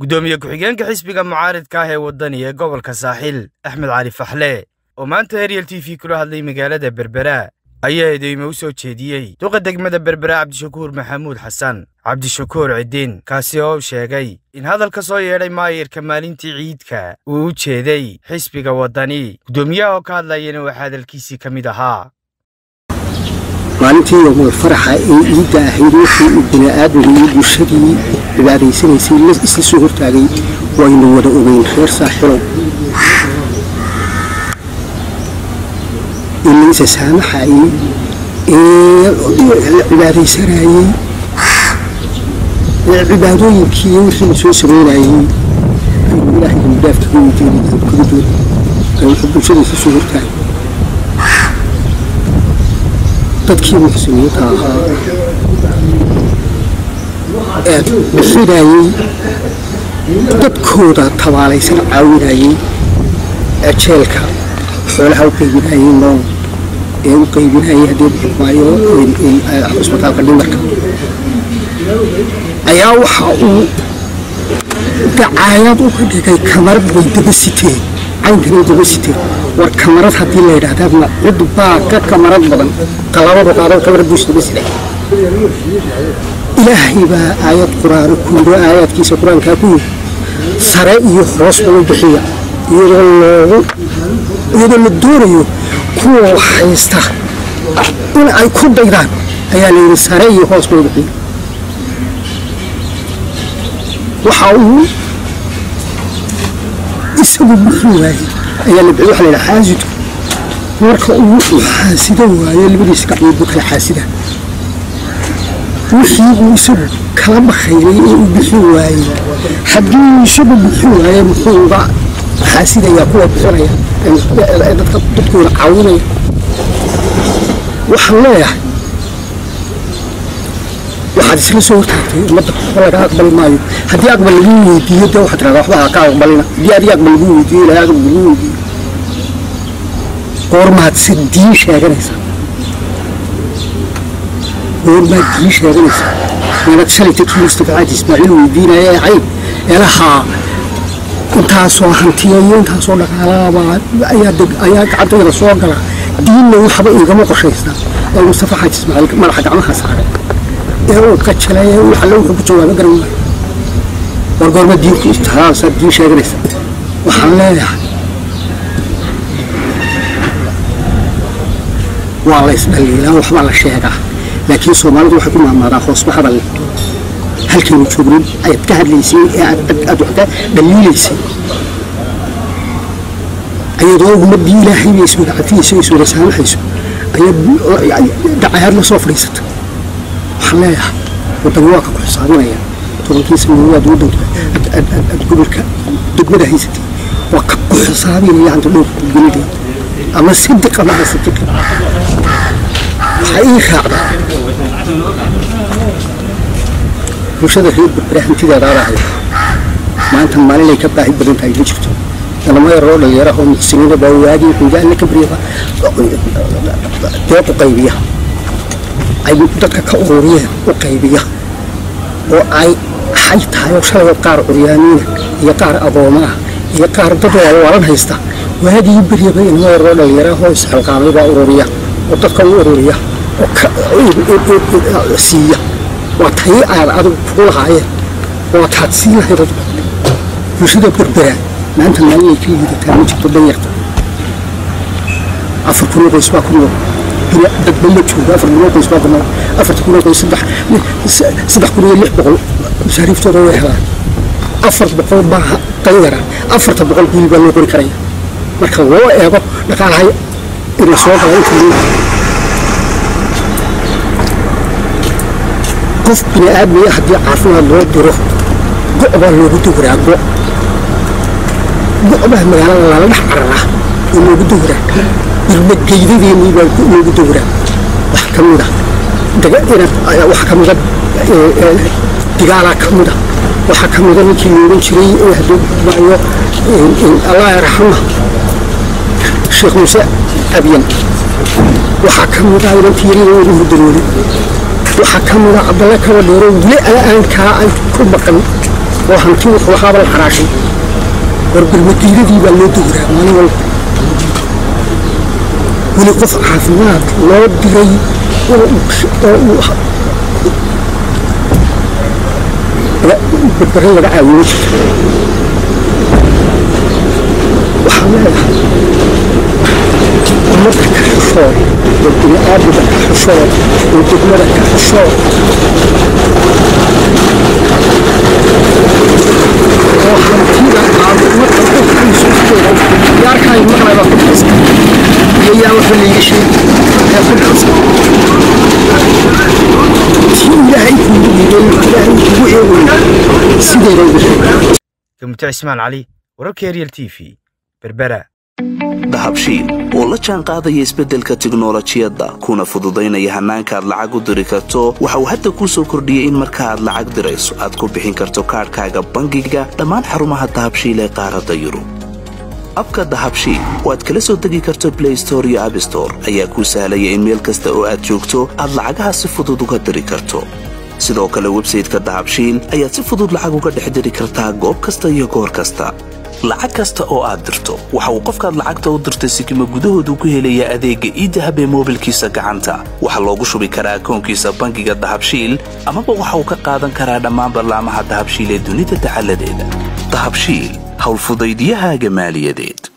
guddoomiye ku-xigeenka xisbiga mucaaridka ah ee waddani ee gobolka saaxil axmed cali faxle oo maanta heryel t v kula hadlay magaalada berbera ayaa eedeymo u soo jeediyey duqa degmada berbera cabdishakuur maxamuud xasan cabdishakuur cidiin kaasi oo sheegay in hadalka soo yeedhay maayirka maalintii ciidka uu u jeeday xisbiga waddani guddoomiyaha oo ka hadlayana waxaa hadalkiisii ka mid ahaa maalintii yowmal faraxa ee ciidda ahayd wixii uu bini'aadmiga iyo bulshadii cibaadaysanaysay isla soo hortaagay waynu wada ogeyn reer saaxilow in laysa saamaxayey ee la cibaadaysanayey ee cibaadooyinkii wixii la soo samaynayey aynu ilaahay dambidaafka ka weydiinay aynu bulshada isla soo hortaagay dadkii muxsiniinta ahaa ee bixinayey dadkooda tabaalaysan caawinayey ee jeelka xoolaha u qaybinayey nool ee u qaybinayay haddii maayo cusbitaalka dhimarka ayaa waxa uu dacaayad uga dhigay kamarad way daba siteen caynkanay daba siteen war kamarad haddii la yidhaahdaa cid baa ka kamarad badan talabadu qaado kamarad buu isdaba siday ilaahay baa aayad qur-aano ku yidhi aayaadkiisa qur-aankaa ku yidhi sare iyo hoos ugu bixiya iyadoo loogu iyadoo la doonayo kuwa haysta in ay ku daydaan ayaa la yidhi sare iyo hoos ugu bixiya waxa uu isagu bixi waayey ayaa la bixiy waxa la yidhaha xaasidu marka uu wuxuu xaasida waayo labadiisa gacmood buu kala xaasida wixii uu isagu kala bakhaylay ee uu bixi waayey haddii uu isagu bixi waaye muxuu uga xaasidayaa kuwa bixinaya ee dadka dadkooda caawinaya waxaan leeyahay waxaad isla soo hortaagtay ummadda waxba laga aqbali maayo haddii aqbal lagu weydiiyo dee waxaad tirahdaa waxba ha ka aqbalina haddii adiga aqbal lagu weydiiyo ilahay aqbal lagu weydiiyo goormaad si diin sheeganaysaa goormaad diin sheeganaysaa meelad shalay tagkii istifacaad ismaaciil weydiinaya ee cayb eelahaa intaasoo hantiya iyo intaasoo dhaqaalaabaa ayaa gacantayda soo gala diinna waxba igama qorshaysnaa ee mustafa xaaji ismaaciil madaxa gacmaha saaray ee uu qajalay ee uu alle wuxuu ku jawaabo garan waayo war goorma diinku istihaasaad diin sheeganaysa waxaan leeyahay waa la isdhaliilaa waxbaa la sheegaa laakiin soomaalidu waxay ku maamaadaa hoosba hadal halkaynu joognin ayaad ka hadlaysay ee aad wax ka dhaliilaysay ayadoo ummaddii ilaahay bay iswada cafiyayso iswada saamaxayso ayaad dacayaad la soo fadhiisata waxaan leeyahay waddan waa ka ku xisaabinaya tobankii sanadood waddanka aad gobolka degmada haysatay waa ka ku xisaabinaya hanta dhowrka gelideed ama sidiq ama asadiqa waxaa ii raacda bulshada reer berbera hantideeda aadahay maanta maalinay ka baahi badan tahay ma jirto dalamo yaroo dhalinyara oo muxsiniina baa waagii xuuga alle ka baryaba deeq u qaybiya ay dadka ka ururiyeen u qaybiya oo ay xay tahay oo shalay qaar curyaamiina iyo qaar adooma ah iyo qaar dad walwalan haysta waagii beryaba inama yaroo dhalinyara oo isxilqaamay baa ururiya oo dadka u ururiya oo siiya waa tay aad adigu kugu lahaayeen waa taad sii lahayd bulshada berbera maanta maalinay ka liidataa ma jirto danyarta afar kun oo qoys baa ku nool dadba ma joogo afar kun oo qoys baa ku nool afarta kun oo qoys saddex saddex kun iyo lix boqol masaariiftooda way helaan afar boqol baa danyara afarta boqol wiil baa loo qori karaya marka loo eego dhaqaalahay ina soo gala inta qof bini aadmiya haddii caafimaad loo diro go' baa loogu dowraa go' go' baa magaalada lala dhex cararaa oo loogu dowraa ilma geydadeenii baa loogu dowraa wax ka mida wax ka mida digaalaa ka mida waxaa ka mida ninkii loogan jiray hadduu maayo allah yarxama sheekh muuse abyan waxaa ka mida inantii yariga ugu hurdaroolay waxaa ka mida cabdalle kaba dheero weli ala'aankaa ay ku maqan oo hanti wuxuu ahaaba la xaraashay war bermadiiradii baa loo dowraa maalin walba weli qof caafimaad loo diray oo uu berbere laga caawiyo jirta waxaan leeyahay ummadda ka xishood oo bini'aadmiga ka xishood oo degmada ka xishood oo hantida aad ummadda u haysosteeda yaarkaayo maqlayba ku haysta iyo yaa waxa layga sheegi ee ku dhacsan si ilaahay kuugu dhiibay ilaahay kugu eegayo sideeda ugu sheeg gamute cismaan cali wararka ariel t v berbera dahabshiil oo la jaan qaadaya isbeddelka tiknolojiyadda kuna fududaynaya hannaanka aad lacag u diri karto waxa uu hadda kuu soo kordhiyey in marka aad lacag dirayso aad ku bixin karto kaadhkaaga bangiga dhammaan xarumaha dahabshiil ee qaaradda yurub abka dahabshiil oo aad kala soo degi karto blay store iyo abstore ayaa kuu sahlaya in meel kasta oo aad joogto aad lacagaha si fudud uga diri karto sidoo kale websayteka dahabshiil ayaad si fudud lacag uga dhex diri kartaa goob kasta iyo goor kasta lacag kasta oo aad dirto waxa uu qofkaad lacagta u dirtay sikima gudahoodu ku helayaa adeegga iidahab ee moobilkiisa gacanta waxaa loogu shubi karaa akoonkiisa bangiga dahabshiil amaba waxa uu ka qaadan karaa dhammaan ballaamaha dahabshiil ee dunida dacaladeeda dahabshiil howlfudaydiyahaaga maaliyadeed